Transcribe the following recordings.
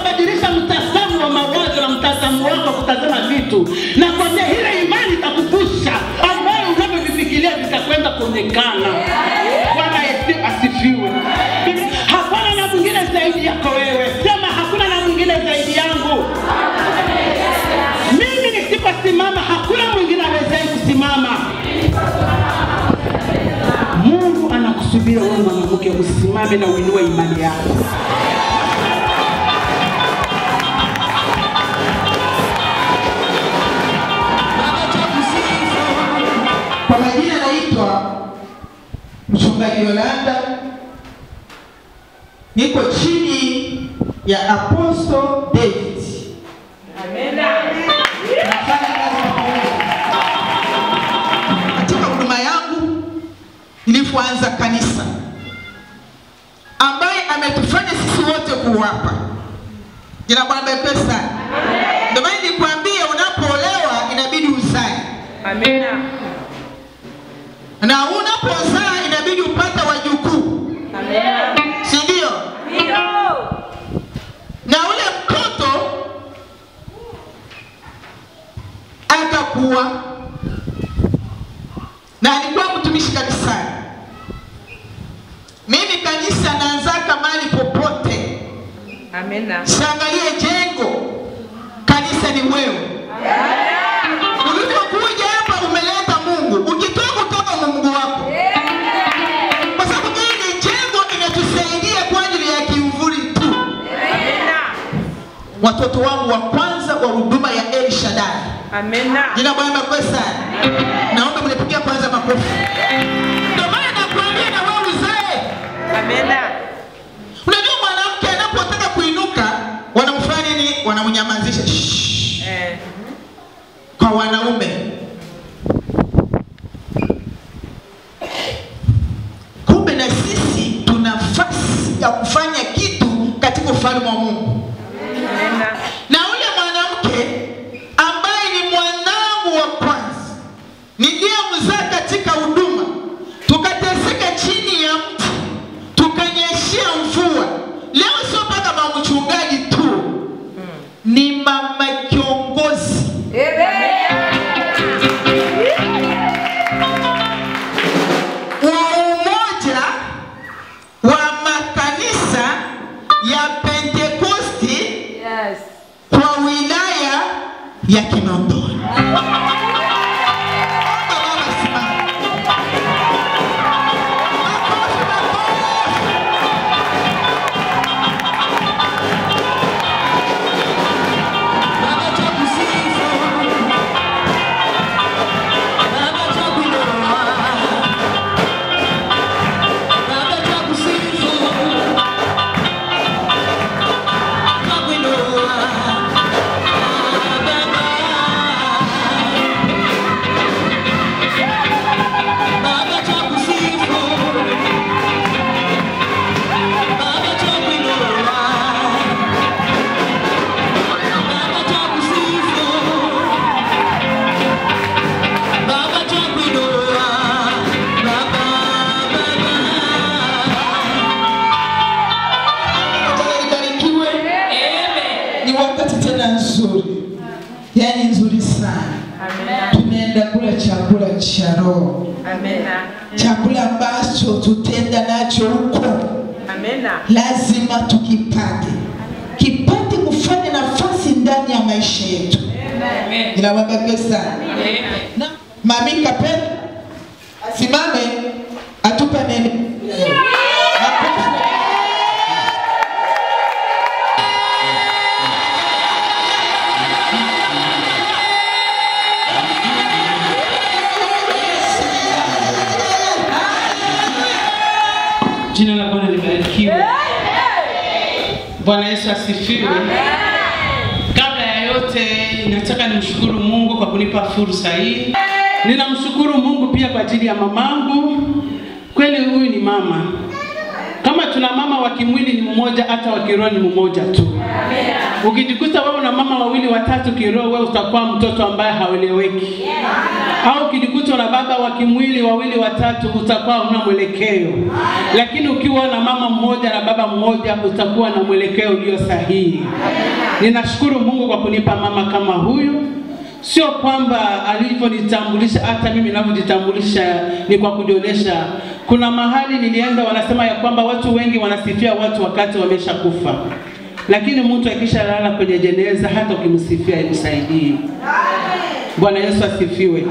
utabadilisha mtazamo wa mawazo na mtazamo wako wa kutazama vitu, na kwambia ile imani itakuvusha ambayo unavyovifikiria vitakwenda kuonekana. Bwana Yesu asifiwe. Hapana na mwingine zaidi yako wewe, sema hakuna na mwingine zaidi yangu. Mimi nisiposimama, hakuna mwingine awezaye kusimama. Mungu anakusubiria wewe mwanamke usimame na uinue imani yako. Kwa majina naitwa mchungaji Yolanda, niko chini ya Apostle David. Nafanya kazi kwa Mungu. Katika huduma yangu nilipoanza kanisa, ambaye ametufanya sisi wote kuwapa. Jina Bwana barikiwe sana. Ndio maana nilikwambia unapoolewa inabidi uzae Amina. na unapozaa inabidi upate wajukuu, Amina. si ndio? Ndio. Na ule mtoto atakuwa na alikuwa mtumishi kanisani. Mimi kanisa naanzaka mahali popote, Amina. siangalie jengo, kanisa ni wewe. Ulivyokuja hapa umeleta Mungu, ukitoka kutoka na Mungu wako, kwa sababu hii ni jengo inatusaidia kwa ajili ya kimvuli tu. Amina. Watoto wangu wa kwanza wa huduma ya El Shaddai, Amina. jina Bwana makwe sana, naomba mnipigia kwanza makofi. Ndio maana nakuambia na wewe uzae. Amina. Unajua mwanamke anapotaka kuinuka wanamfanya nini? Wanamnyamazisha Shh. Eh. kwa wanaume. Kumbe na sisi tuna nafasi ya kufanya kitu katika ufalme wa Mungu. Amina. Na ule mwanamke ambaye ni mwanangu wa kwanza niliyemzaa katika huduma, tukateseka chini ya mti, tukanyeshea mvua. Leo sio mpaka mama mchungaji tu, ni mama kiongozi wa umoja wa makanisa ya Pentekosti Yes. kwa wilaya ya Kinondoni. Baba, baba, simama. Makofi, makofi. Baba, tukusifu. Baba, tukuinua. Baba, tukusifu. Tukuinua. Baba twakusifu, Baba twakuinua, Baba twakusifu, Baba twakuinua, Baba, Baba. Nataka nibarikiwe. Ni wakati tena nzuri, yaani nzuri sana. Amina. Tunaenda kula chakula cha roho, Amina. chakula ambacho tutenda nacho huko, Amina. lazima tukipate, kipate kufanya nafasi ndani ya maisha yetu. Amen. Inawabarikiwe sana. Na Mami Kapel asimame atupe neno. Makofi. Jina la Bwana libarikiwe. Bwana Yesu asifiwe. Kabla ya yote, nataka nimshukuru Mungu kwa kunipa fursa hii. Ninamshukuru Mungu pia kwa ajili ya mamangu. Kweli huyu ni mama. Kama tuna mama wa kimwili ni mmoja, hata wa kiroho ni mmoja tu. Ukijikuta wewe na mama wawili watatu kiroho, wewe utakuwa mtoto ambaye haeleweki. Au ukijikuta na baba wa kimwili wawili watatu, utakuwa una mwelekeo. Lakini ukiwa na mama mmoja na baba mmoja, utakuwa na mwelekeo ulio sahihi. Ninashukuru Mungu kwa kunipa mama kama huyu. Sio kwamba alivyonitambulisha, hata mimi ninavyojitambulisha ni kwa kujionyesha. Kuna mahali nilienda, wanasema ya kwamba watu wengi wanasifia watu wakati wameshakufa, lakini mtu akishalala kwenye jeneza, hata ukimsifia imsaidii. Bwana Yesu asifiwe.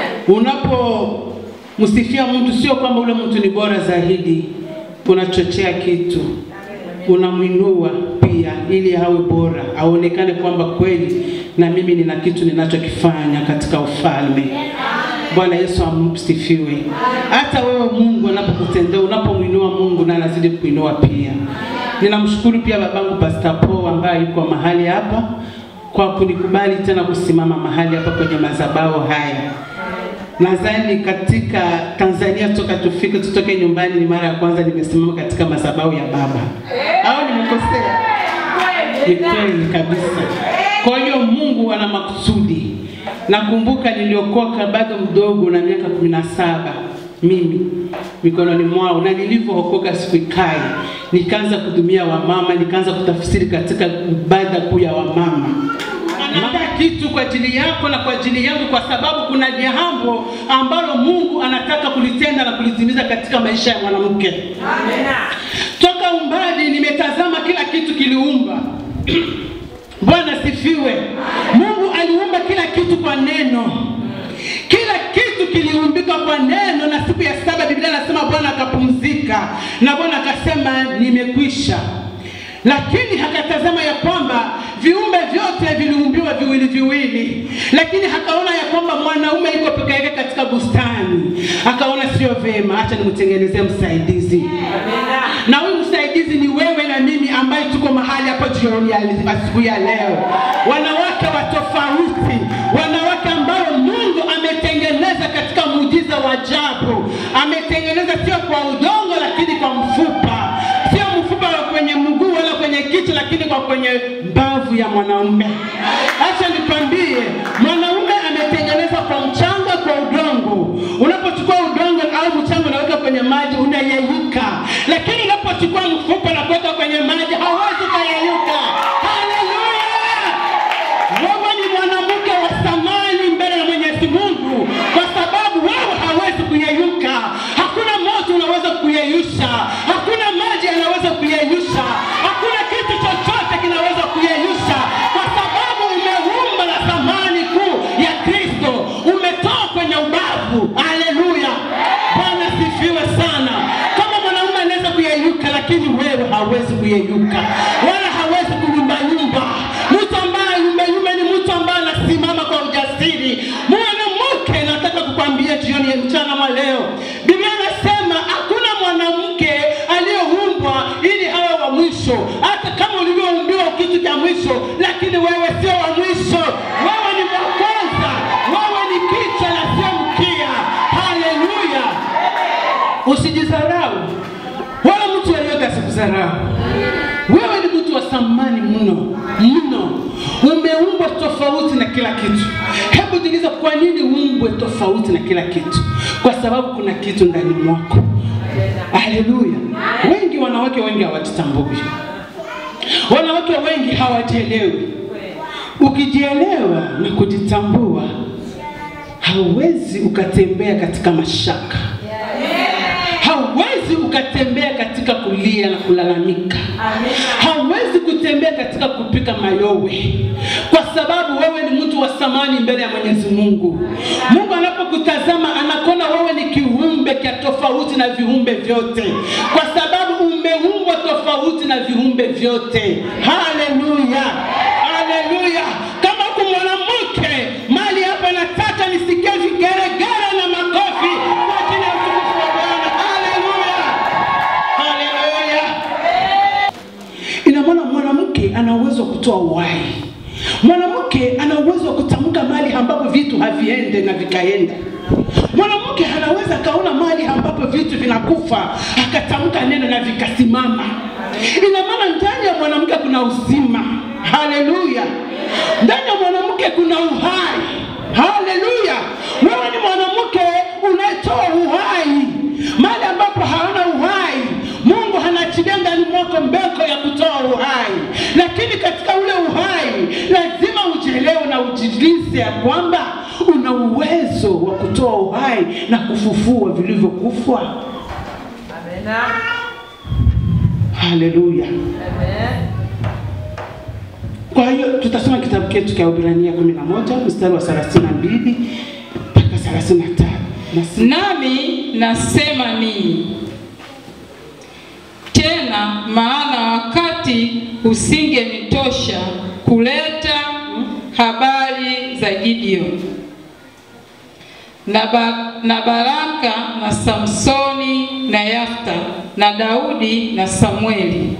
Unapomsifia mtu, sio kwamba ule mtu ni bora zaidi, unachochea kitu, unamwinua pia, ili awe bora, aonekane kwamba kweli na mimi nina kitu ninachokifanya katika ufalme. Bwana Yesu amsifiwe. Hata wewe Mungu anapokutendea, unapomwinua Mungu na anazidi kuinua pia. Ninamshukuru pia babangu Pastor Paul ambaye yuko mahali hapa kwa kunikubali tena kusimama mahali hapa kwenye madhabahu haya. Nadhani katika Tanzania toka tufike tutoke nyumbani, ni mara ya kwanza nimesimama katika madhabahu ya baba. Au nimekosea? Ni kweli kabisa. Kwa hiyo Mungu ana makusudi. Nakumbuka niliokoka bado mdogo na miaka kumi na saba mimi mikononi mwao, na nilivyookoka sikuikai, nikaanza kudumia wamama, nikaanza kutafsiri katika ibada kuu ya wamama anaandaa kitu kwa ajili yako na kwa ajili yangu, kwa sababu kuna jambo ambalo Mungu anataka kulitenda na kulitimiza katika maisha ya mwanamke. Toka umbali nimetazama kila kitu kiliumba. Bwana sifiwe. Mungu aliumba kila kitu kwa neno, kila kitu kiliumbika kwa neno, na siku ya saba Biblia inasema Bwana akapumzika, na Bwana akasema nimekwisha. Lakini hakatazama ya kwamba viumbe vyote viliumbiwa viwili viwili, lakini hakaona ya kwamba mwanaume yuko peke yake katika bustani. Akaona sio vema, acha nimtengenezee msaidizi na huyu msaidizi ni wewe na mimi ambaye tuko mahali hapa jioni ya asubuhi ya leo, wanawake wa tofauti, wanawake ambao Mungu ametengeneza katika muujiza wa ajabu. Ametengeneza sio kwa udongo, lakini kwa mfupa, sio mfupa wa kwenye mguu wala kwenye kichwa, lakini kwa kwenye mbavu ya mwanaume. Acha nikwambie, mwanaume ametengenezwa kwa mchanga, kwa udongo. Unapochukua udongo au mchanga unaweka kwenye maji, unayeyuka, lakini unapochukua mfupa na kuweka kwenye maji, hauwezi ukayeyuka. Haleluya! Wewe ni mwanamke wa thamani mbele ya Mwenyezi Mungu, kwa sababu wewe hawezi kuyeyuka. Hakuna moto unaweza kuyeyusha, hakuna maji yanaweza kuyeyusha, hakuna kitu chochote kinaweza kuyeyusha, kwa sababu umeumba na thamani kuu ya Kristo, umetoka kwenye ubavu. Haleluya! Bwana sifiwe sana. Kama mwanaume anaweza kuyeyuka, lakini wewe hawezi kuyeyuka wala hawezi kuyumbayumba. Mtu ambaye yumbeyumbe ni mtu ambaye anasimama kwa ujasiri. Mwanamke, nataka kukwambia jioni ya mchana mwa leo, Biblia inasema hakuna mwanamke aliyeumbwa ili awe wa mwisho, hata kama ulivyoumbiwa kitu cha mwisho, lakini wewe sio wa mwisho. Wewe ni wa kwanza, wewe ni kichwa na sio mkia. Haleluya! Usijidharau wala mtu yeyote asikudharau. Wewe ni mtu wa thamani mno mno, umeumbwa tofauti na kila kitu. Hebu jiulize, kwa nini uumbwe tofauti na kila kitu? Kwa sababu kuna kitu ndani mwako. Haleluya! Wengi wanawake wengi hawajitambui, wanawake wengi hawajielewi. Ukijielewa na kujitambua, hauwezi ukatembea katika mashaka hauwezi ukatembea katika kulia na kulalamika. Hauwezi kutembea katika kupika mayowe, kwa sababu wewe ni mtu wa thamani mbele ya Mwenyezi Mungu. Mungu anapokutazama anakuona wewe ni kiumbe cha tofauti na viumbe vyote, kwa sababu umeumbwa tofauti na viumbe vyote. Haleluya, haleluya! Kama huku mwanamke mali hapa, nataka nisikie vigeregere na makofi kwa ajili ya utukufu wa Bwana. Haleluya, haleluya! Ina maana mwanamke ana uwezo wa kutoa uhai. Mwanamke ana uwezo wa kutamka mahali ambapo vitu haviende na vikaenda. Mwanamke anaweza akaona mahali ambapo vitu vinakufa akatamka neno na vikasimama. Ina maana ndani ya mwanamke kuna uzima. Haleluya! Ndani ya mwanamke kuna uhai. Haleluya! Wewe ni mwanamke unayetoa uhai mahali ambapo hauna uhai. Mungu anaachilia ndani mwako mbeko ya kutoa uhai, lakini katika ule uhai lazima ujielewe na ujilise ya kwamba una uwezo wa kutoa uhai na kufufua vilivyokufa. Amena. Haleluya! Amen. Kwa hiyo tutasoma kitabu chetu cha Waebrania 11 mstari wa 32 mpaka 33. Nasi- Nami nasema ninyi tena, maana wakati usingenitosha kuleta habari za Gideoni na, ba, na Baraka na Samsoni na Yafta na Daudi na Samueli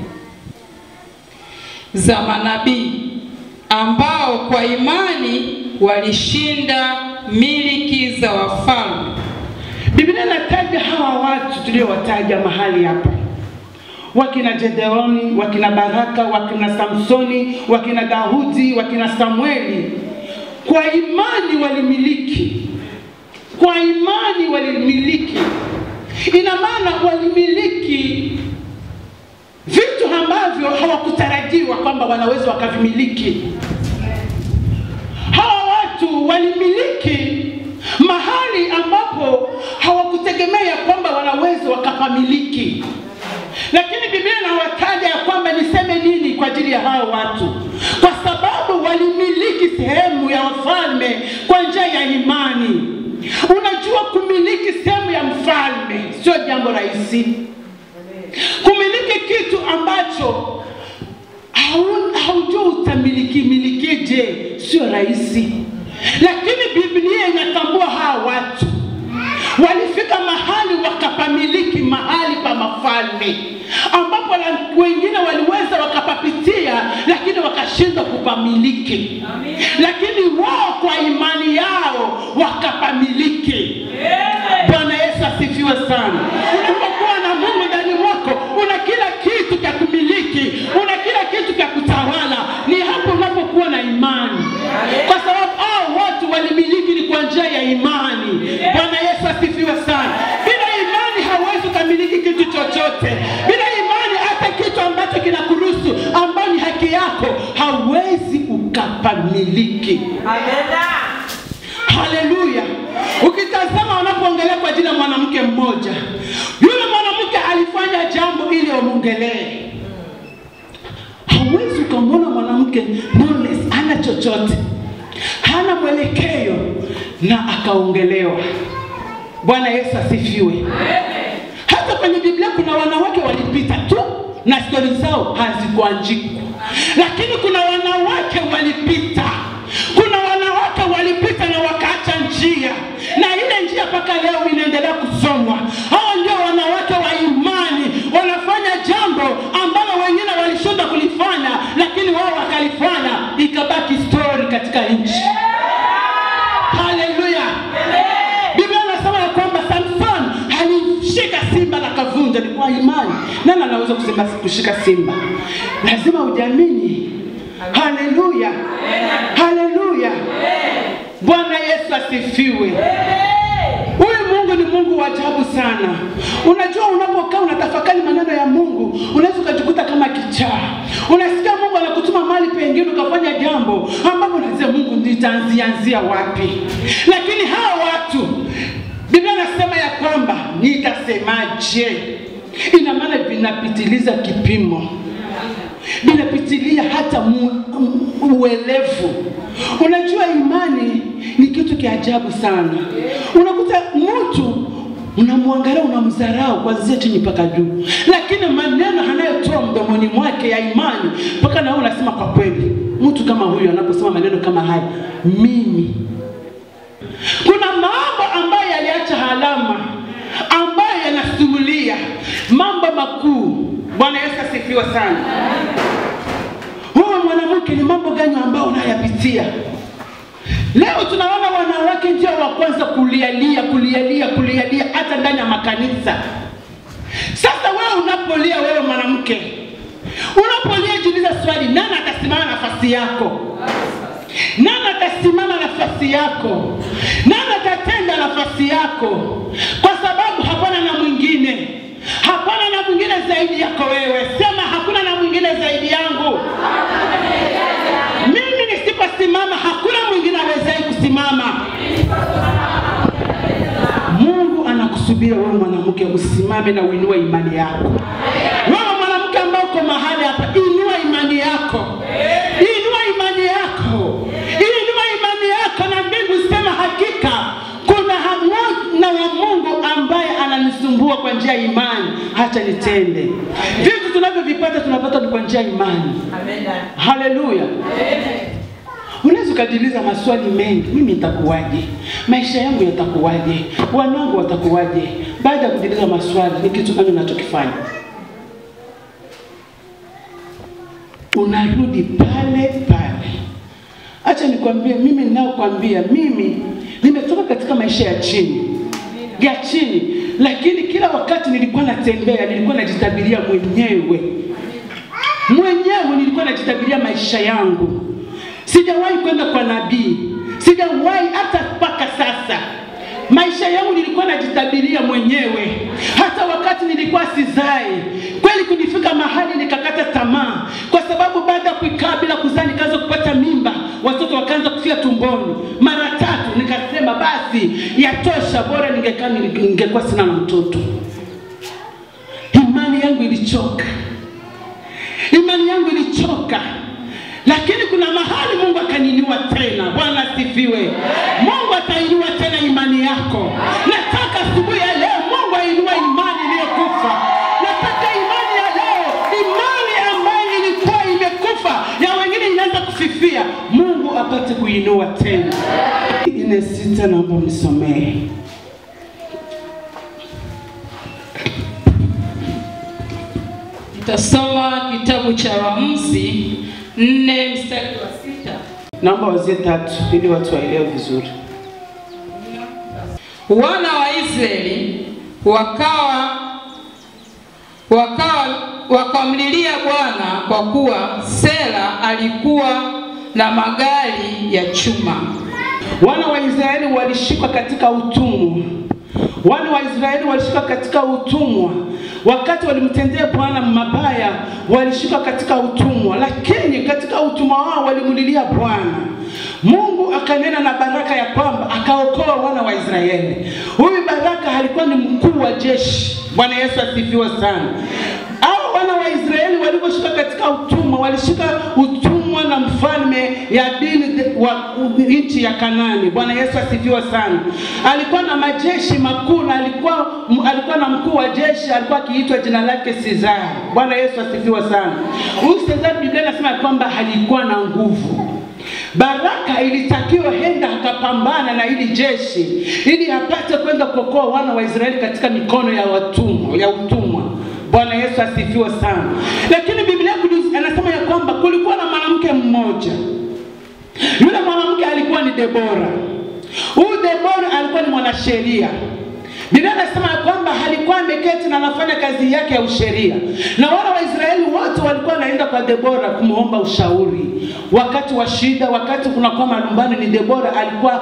za manabii ambao kwa imani walishinda miliki za wafalme Biblia inataja hawa watu tuliowataja mahali hapa, wakina Gedeoni, wakina Baraka, wakina Samsoni, wakina Daudi, wakina Samueli, kwa imani walimiliki, kwa imani walimiliki. Ina maana walimiliki vitu ambavyo hawakutarajiwa kwamba wanaweza wakavimiliki. Hawa watu walimiliki mahali ambapo hawakutegemea kwamba wanaweza wakapamiliki, lakini Biblia inawataja ya kwamba niseme nini kwa ajili ya hao watu, kwa sababu walimiliki sehemu ya wafalme kwa njia ya imani. Unajua, kumiliki sehemu ya mfalme sio jambo rahisi. Kumiliki kitu ambacho hau- haujua utamiliki milikije sio rahisi, lakini Biblia inatambua hawa watu walifika mahali wakapamiliki mahali pa mafalme ambapo la- wengine waliweza wakapapitia, lakini wakashindwa kupamiliki, lakini wao kwa imani yao wakapamiliki. Bwana Yesu asifiwe sana. Unapokuwa na Mungu ndani mwako, una kila kitu cha kumiliki, una kila kitu cha kutawala. Ni hapo unapokuwa na imani, kwa sababu hao watu walimiliki ni kwa njia ya imani. Bwana Yesu asifiwe sana. Bila imani hauwezi ukamiliki kitu chochote. Bila imani, hata kitu ambacho kinakuruhusu, ambayo ni haki yako, hauwezi ukapamiliki. Amena. Haleluya! Ukitazama wanapoongelea kwa ajili ya mwanamke mmoja, yule mwanamke alifanya jambo ili wamwongelee. Hauwezi ukamwona mwanamke knowledge, hana chochote, hana mwelekeo na akaongelewa. Bwana Yesu asifiwe. Hata kwenye Biblia kuna wanawake walipita tu na stori zao hazikuandikwa, lakini kuna wanawake walipita, kuna wanawake walipita na wakaacha njia, na ile njia mpaka leo inaendelea kusomwa. Hao ndio wanawake wa imani, wanafanya jambo ambalo wengine walishindwa kulifanya, lakini wao wakalifanya, ikabaki stori katika nchi. Haleluya! Biblia inasema ya kwamba Samson alishika simba na kavunja. Ni kwa imani. Nani anaweza kusema kushika simba? Lazima ujamini. Haleluya, haleluya. Bwana Yesu asifiwe. Huyu Mungu ni Mungu wa ajabu sana. Unajua, unapokaa unatafakari maneno ya Mungu, unaweza ukajikuta kama kichaa. Unasikia Mungu anakutuma mahali pengine ukafanya jambo ambapo unasema Mungu nitaanzianzia wapi? Lakini hawa watu Biblia nasema ya kwamba nitasemaje? Ina maana vinapitiliza kipimo vinapitilia hata mu, mu, uelevu. Unajua, imani ni kitu kia ajabu sana. Unakuta mtu unamwangalia, unamdharau kuanzia chini mpaka juu, lakini maneno anayotoa mdomoni mwake ya imani, mpaka na wewe unasema kwa kweli, mtu kama huyu anaposema maneno kama haya, mimi kuna mambo ambayo yaliacha alama ambayo yanasimulia mambo makuu. Bwana Yesu asifiwe sana. Huyu mwanamke ni mambo gani ambayo unayapitia leo? Tunaona wanawake ndio wa kwanza kulialia, kulialia, kulialia hata ndani ya makanisa. Sasa wewe unapolia, wewe mwanamke, Unapolia jiuliza swali, nani atasimama nafasi yako? Nani atasimama nafasi yako? Nani atatenda nafasi yako? Kwa sababu hapana na mwingine, hapana na mwingine zaidi yako wewe. Sema hakuna na mwingine zaidi yangu. Mimi nisiposimama, hakuna mwingine awezaye kusimama. Mungu anakusubiria wewe mwanamke usimame na uinue imani yako. Wewe mwanamke ambaye uko mahali hapa, inua imani yako, inua imani yako, inua imani yako, na mbingu sema hakika kuna hamna wa Mungu ambaye ananisumbua kwa njia ya imani, hacha nitende. Vitu tunavyovipata tunapata ni kwa njia ya imani. Amena. Haleluya. Unaweza ukajiuliza maswali mengi, mimi nitakuwaje? Maisha yangu yatakuwaje? Wanangu watakuwaje? Baada ya kujiuliza maswali, ni kitu gani unachokifanya? Unarudi pale pale. Acha nikwambie, mimi ninaokwambia, mimi nimetoka katika maisha ya chini ya chini, lakini kila wakati nilikuwa natembea, nilikuwa najitabiria mwenyewe mwenyewe nilikuwa najitabiria maisha yangu. Sijawahi kwenda kwa nabii, sijawahi hata mpaka sasa. Maisha yangu nilikuwa najitabiria mwenyewe, hata wakati nilikuwa sizai. Kweli kunifika mahali nikakata tamaa, kwa sababu baada ya kuikaa bila kuzaa nikaanza kupata mimba, watoto wakaanza kufia tumboni mara tatu. Nikasema basi yatosha, bora ningekaa ningekuwa sina na mtoto. Imani yangu ilichoka imani yangu ilichoka, lakini kuna mahali Mungu akaninua tena. Bwana asifiwe. Mungu atainua tena imani yako. Nataka asubuhi ya leo Mungu ainue imani iliyokufa. Nataka imani ya leo, imani ambayo ilikuwa imekufa, ya wengine inaanza kufifia, Mungu apate kuinua tena. Ine sita, naomba mnisomee. Nitasoma kitabu cha Waamuzi nne mstari wa sita. Naomba wazie tatu ili watu waelewe vizuri. Wana wa Israeli wakawa wakawa wakamlilia Bwana kwa kuwa Sela alikuwa na magari ya chuma. Wana wa Israeli walishikwa katika utumwa. Wana wa Israeli walishikwa katika utumwa. Wakati walimtendea Bwana mabaya, walishikwa katika utumwa, lakini katika utumwa wao walimlilia Bwana. Mungu akanena na Baraka ya kwamba akaokoa wana wa Israeli. Huyu Baraka alikuwa ni mkuu wa jeshi. Bwana Yesu asifiwe sana. Hao wana wa Israeli waliposhika katika utumwa, walishika utumwa na mfalme Yabini wa nchi ya Kanani. Bwana Yesu asifiwe sana. Alikuwa na majeshi makuu na alikuwa alikuwa na mkuu wa jeshi alikuwa akiitwa jina lake Caesar. Bwana Yesu asifiwe sana. Huyu Caesar Biblia inasema kwamba alikuwa na nguvu. Baraka ilitakiwa henda akapambana na hili jeshi ili apate kwenda kuokoa wana wa Israeli katika mikono ya watumwa, ya utumwa. Bwana Yesu asifiwe sana. Lakini Biblia anasema ya kwamba kulikuwa na mwanamke mmoja. Yule mwanamke alikuwa ni Debora. Huyu Debora alikuwa ni mwanasheria. Biblia inasema ya kwamba alikuwa ameketi na anafanya kazi yake ya usheria, na wana wa Israeli wote walikuwa wanaenda kwa Debora kumwomba ushauri wakati wa shida, wakati kunakuwa malumbano. Ni Debora alikuwa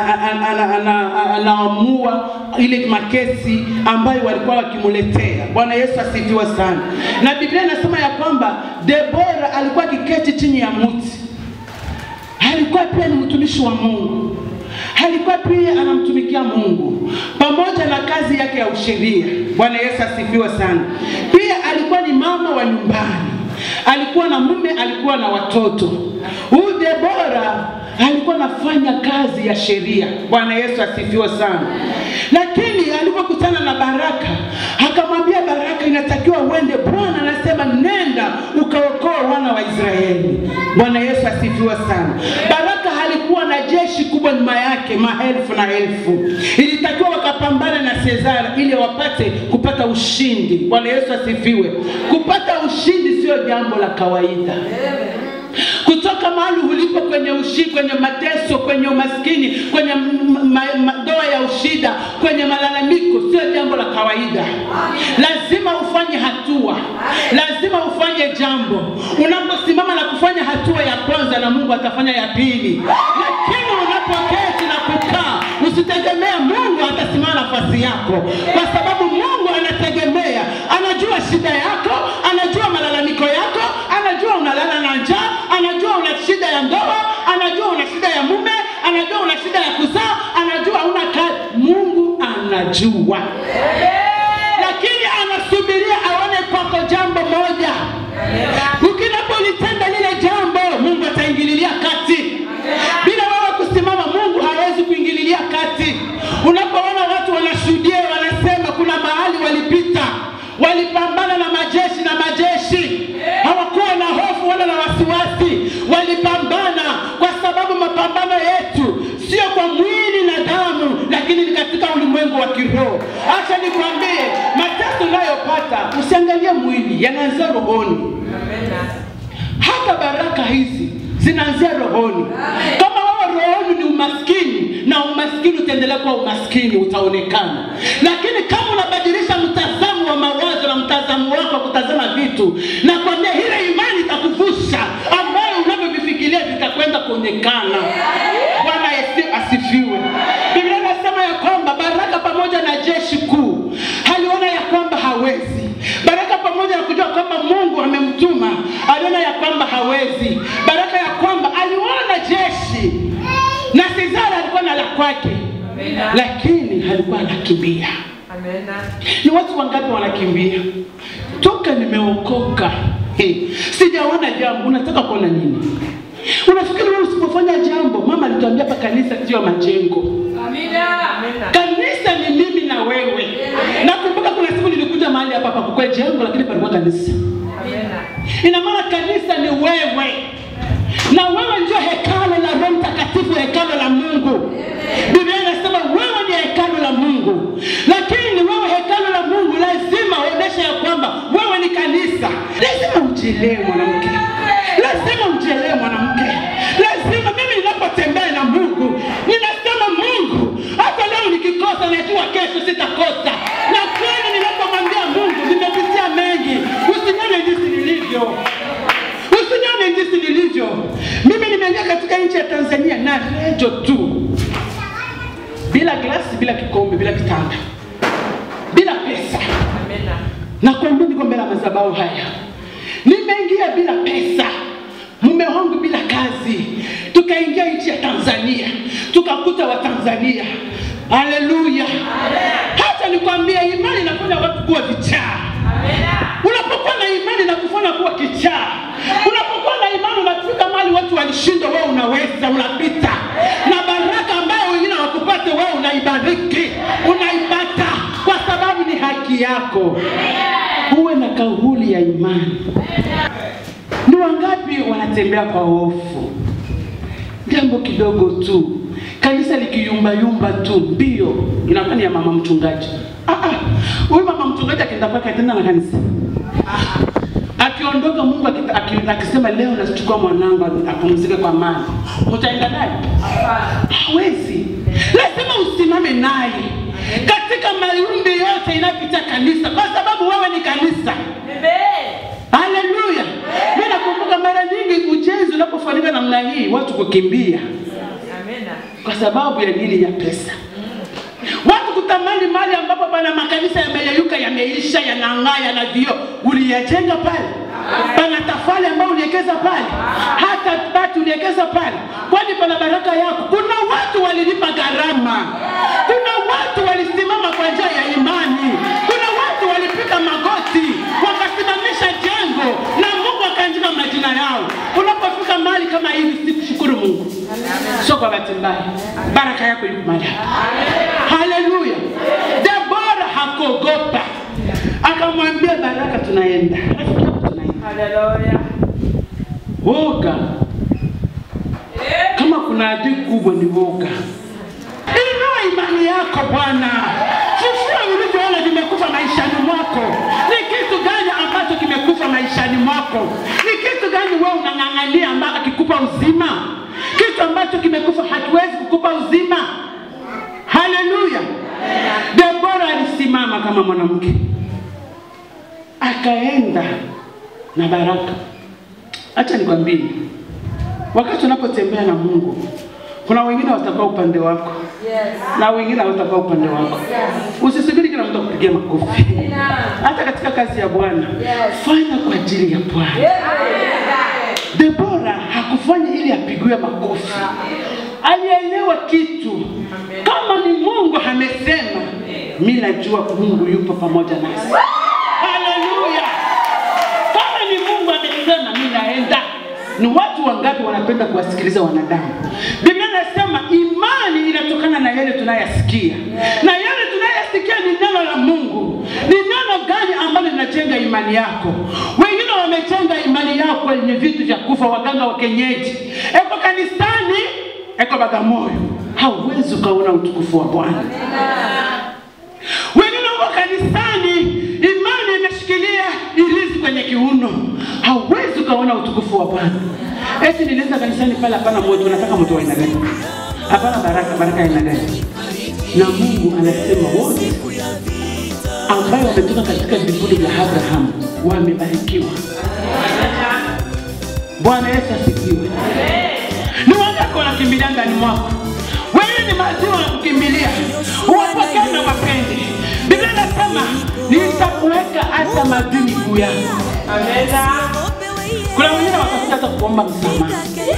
anaamua ile makesi ambayo walikuwa wakimletea. Bwana Yesu asifiwe sana. Na Biblia inasema ya kwamba Debora alikuwa akiketi chini ya mti, alikuwa pia ni mtumishi wa Mungu alikuwa pia anamtumikia Mungu pamoja na kazi yake ya usheria. Bwana Yesu asifiwe sana. Pia alikuwa ni mama wa nyumbani, alikuwa na mume, alikuwa na watoto. Huyu Debora alikuwa anafanya kazi ya sheria. Bwana Yesu asifiwe sana. Lakini alipokutana na Baraka, akamwambia Baraka, inatakiwa uende. Bwana anasema nenda ukaokoa wana wa Israeli. Bwana Yesu asifiwe sana. Baraka alikuwa na jeshi kubwa nyuma yake, maelfu na elfu. Ilitakiwa wakapambana na Sezara ili wapate kupata ushindi. Bwana Yesu asifiwe. Kupata ushindi sio jambo la kawaida. kutoka mahali ulipo kwenye ushi, kwenye mateso, kwenye umaskini, kwenye m- ma- ma- ndoa ya ushida, kwenye malalamiko, sio jambo la kawaida. Lazima ufanye hatua, lazima ufanye jambo. Unaposimama na kufanya hatua ya kwanza, na Mungu atafanya ya pili. Lakini unapoketi na kukaa, usitegemea Mungu atasimama nafasi yako, kwa sababu Mungu anategemea, anajua shida yako, anajua malalamiko yako, anajua unalala na njaa, anajua una shida ya ndoa, anajua una shida ya mume, anajua una shida ya kuzaa, anajua una kazi. Mungu anajua, lakini anasubiria aone kwako jambo moja. Ukinapolitenda lile jambo, Mungu ataingililia kati. Bila wewe kusimama, Mungu hawezi kuingililia kati. Unapoona watu wanashuhudia, wanasema kuna mahali walipita, walipambana na majeshi na majeshi, hawakuwa na hofu wala na wasiwasi, walipambana kwa sababu mapambano yetu sio kwa mwili na damu, lakini ni katika ulimwengu wa kiroho. Acha nikwambie, mateso unayopata usiangalie mwili, yanaanzia rohoni hata baraka hizi zinaanzia rohoni. Kama wewe rohoni ni umaskini, na umaskini utaendelea kuwa umaskini, utaonekana. Lakini kama unabadilisha mtazamo wa mawazo na mtazamo wako wa kutazama vitu, na kwambia ile imani itakuvusha, ambayo unavyovifikiria vitakwenda kuonekana. Bwana Yesu asifiwe. Biblia inasema ya kwamba baraka pamoja na jeshi kuu aliona ya kwamba hawezi. Baraka pamoja na kujua kwamba Mungu amemtuma, aliona ya kwamba hawezi. Baraka ya kwamba aliona jeshi na Sisera alikuwa na la kwake, lakini alikuwa anakimbia. Ni watu wangapi wanakimbia? Toka nimeokoka hey, sijaona jambo. Unataka kuona nini? Unafikiri wewe usipofanya jambo, mama alituambia hapa kanisa sio majengo. Kanisa ni mimi na wewe. Nakumbuka kuna siku nilikuja mahali hapa hapa kukwe jengo, lakini palikuwa kanisa. Ina maana kanisa ni wewe, na wewe ndio hekalo la Roho Mtakatifu, hekalo la Mungu. Biblia inasema wewe ni hekalo la Mungu, lakini wewe hekalo la Mungu lazima uoneshe ya kwamba wewe ni kanisa. Lazima ujielewe mwanamke, lazima ujielewe mwanamke, lazima. Mimi ninapotembea na Mungu ninasema Mungu, hata leo nikikosa, najua kesho sitakosa. Na kweli ninapomwambia Mungu, nimepitia mengi, usinione jinsi nilivyo usinione jinsi nilivyo. Mimi nimeingia katika nchi ya Tanzania na rejo tu, bila glasi, bila kikombe, bila kitanda, bila pesa. Nakwambia niko mbele ya madhabahu haya, nimeingia bila pesa, mume wangu bila kazi, tukaingia nchi ya Tanzania, tukakuta Watanzania. Haleluya! Hata nikwambia, imani inafanya watu kuwa vichaa. Unapokuwa na imani na kufanya kuwa kichaa, unapokuwa na imani unafika mahali watu walishindwa, wewe unaweza, unapita na baraka ambayo wengine hawakupata, wewe unaibariki, unaipata kwa sababu ni haki yako. Uwe na kauli ya imani. Ni wangapi wanatembea kwa hofu? Jambo kidogo tu, kanisa likiyumbayumba tu, mbio inakuwa ni ya mama mchungaji. Ah, ah, huyu mama mchungaji akienda kwake tena na kanisa akiondoka, Mungu akita- aki- akisema leo nachukua mwanangu apumzike kwa amani, utaenda naye? Hawezi. Lazima usimame naye katika maombi yote inapita kanisa, kwa sababu wewe ni kanisa. Haleluya! Mimi nakumbuka mara nyingi ujenzi unapofanyika namna hii, watu kukimbia kwa sababu ya nini? Ya pesa. Watu kutamani mali ambapo pana makanisa yameyeyuka, yameisha, yanang'aa, yana vioo. Uliyajenga pale? Pana tafali ambayo uliwekeza pale? Hata bati uliwekeza pale? Kwani pana baraka yako? Kuna watu walilipa gharama, kuna watu walisimama kwa njia ya imani, kuna watu walipiga magoti wakasimamisha jengo na Mungu akaandika majina yao. Unapofika mahali kama hivi, sikushukuru Mungu, sio kwa bahati mbaya, baraka yako iko mahali hapa. Haleluya! Debora hakuogopa, akamwambia Baraka, tunaenda rafiki yako, tunaenda. Woga, kama kuna adui kubwa ni woga. Inua imani yako Bwana, fufua ulivyoona vimekufa maishani mwako. Ni kitu gani ambacho kimekufa maishani mwako? Ni kitu gani gani wewe unang'ang'ania ambaye akikupa uzima? Kitu ambacho kimekufa hakiwezi kukupa uzima. Haleluya! Debora alisimama kama mwanamke, akaenda na baraka. Acha nikwambie, wakati unapotembea na Mungu, kuna wengine watakuwa upande wako na wengine hawatakuwa upande wako. Usisubiri kila mtu akupigia makofi. Hata katika kazi ya Bwana, fanya kwa ajili ya Bwana. Debora hakufanya ili apigiwe makofi, alielewa kitu. Kama ni Mungu amesema, mi najua Mungu yupo pamoja nasi. Haleluya! Kama ni Mungu amesema, mi naenda. Ni watu wangapi wanapenda kuwasikiliza wanadamu? Biblia inasema imani inatokana na yale tunayasikia, na yale tunayasikia ni neno la Mungu. Ni neno gani ambalo linajenga imani yako? Wengine wamejenga imani yao kwenye vitu vya kufa, waganga wa kienyeji, eko kanisani, eko Bagamoyo, hauwezi ukaona utukufu wa Bwana. Wengine wako kanisani, imani imeshikilia ilizi kwenye kiuno, hauwezi ukaona utukufu wa Bwana. Eti nilienda kanisani pale, hapana moto, unataka moto wa aina gani? Hapana baraka, baraka ya aina gani? Na Mungu anasema wote ambayo wametoka katika vivuli vya Abrahamu wamebarikiwa. Bwana Yesu asifiwe. Ni wangapi wanakimbilia ndani mwako? Wewe ni maziwa ya kukimbilia, uwapokee na mapenzi. Biblia inasema nitakuweka hata maadui miguu yako. Amena. Kuna wengine watakuja hata kuomba msamaha,